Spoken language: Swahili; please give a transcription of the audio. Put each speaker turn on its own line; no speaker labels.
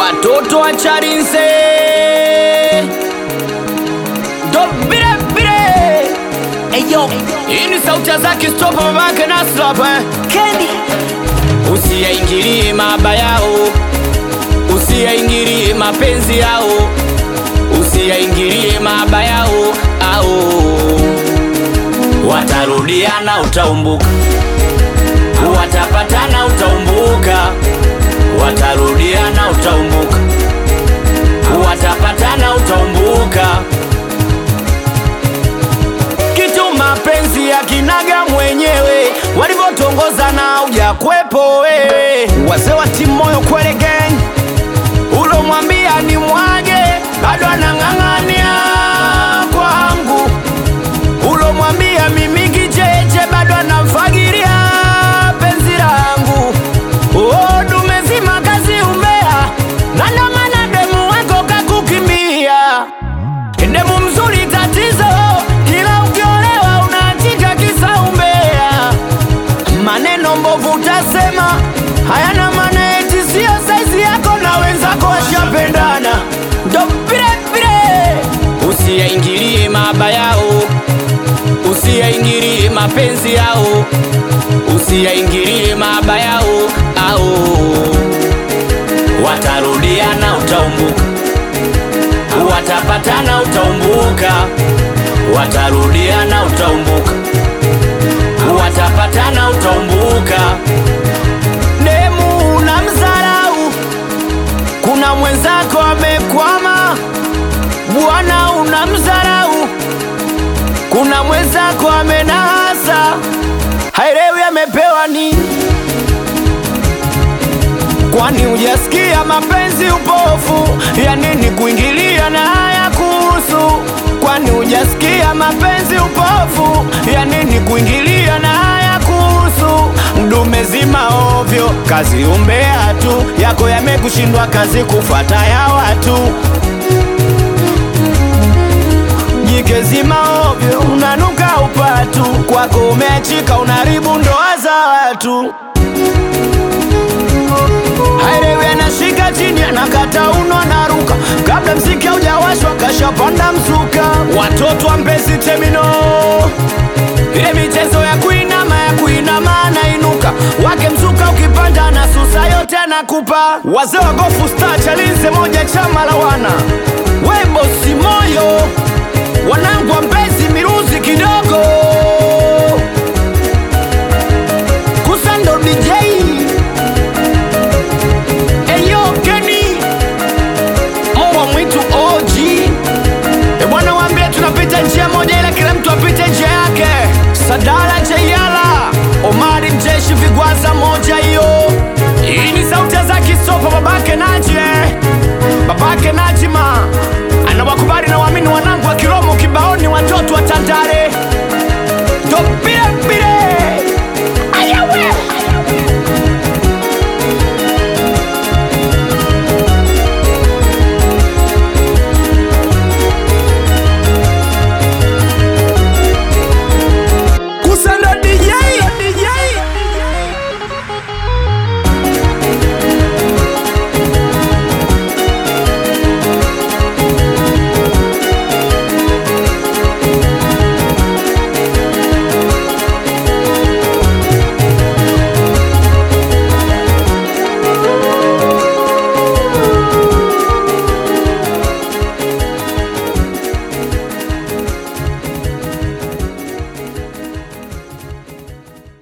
watoto wa Charinze dobire bire eyo hii ni sauti ya Zaki Stopa babake na Slap eh.
Kendi
Usiyaingilie maba yao, usiyaingilie mapenzi yao, usiyaingilie maba yao au watarudiana, utaumbuka, watapatana, utaumbuka, watarudiana, utaumbuka, watapatana, utaumbuka. Kitu mapenzi ya kinaga mwenyewe walivyotongoza na ujakwepo wewe, wazee wa timu moyo kwele gang, ulomwambia ni mwage bado anang'ang'ania kwangu, ulomwambia mimi kicheche bado anamfagiria penzi langu. Oh, dume zima kazi umbea, na ndo maana demu wako kakukimbia. Demu mzuri tatizo, kila ukiolewa unaachika kisa umbea. Maneno mbovu utasema hayana maana, eti sio saizi yako na wenzako washapendana, ndo vile vile. Usiyaingilie maba yao, usiyaingilie mapenzi yao, usiyaingilie maba yao au watarudiana, utaumbuka watapatana utaumbuka, watarudiana utaumbuka, watapatana utaumbuka. Demu na mzarau, kuna mwenzako amekwama. Bwana una mzarau, kuna mwenzako amenasa, haelewi amepewa nini Kwani hujasikia mapenzi upofu ya nini kuingilia na haya kuhusu? Kwani hujasikia mapenzi upofu ya nini kuingilia na haya kuhusu? Mdume zima ovyo, kazi umbea tu, yako yamekushindwa kazi kufuata ya watu. Jike zima ovyo, unanuka upatu, kwako umeachika, unaharibu ndoa za watu. Haelewi anashika chini anakata uno anaruka kabla mziki haujawashwa kashapanda mzuka. Watoto wa Mbezi Temino, ile michezo ya kuinama ya kuinama anainuka wake mzuka ukipanda na susa yote anakupa. Wazee wa gofu star Chalinze moja chama la wana webo si moyo wanangu wa Mbezi miruzi kidogo kusando DJ Eyo Kenny mbwa mwitu OG e bwana, waambie tunapita njia moja, ila kila mtu apite njia yake. Sadala Jayala, Omari Mjeshi, Vigwaza moja hiyo. Hii ni sauti za Kisopa, babake Naji, eh. babake Najima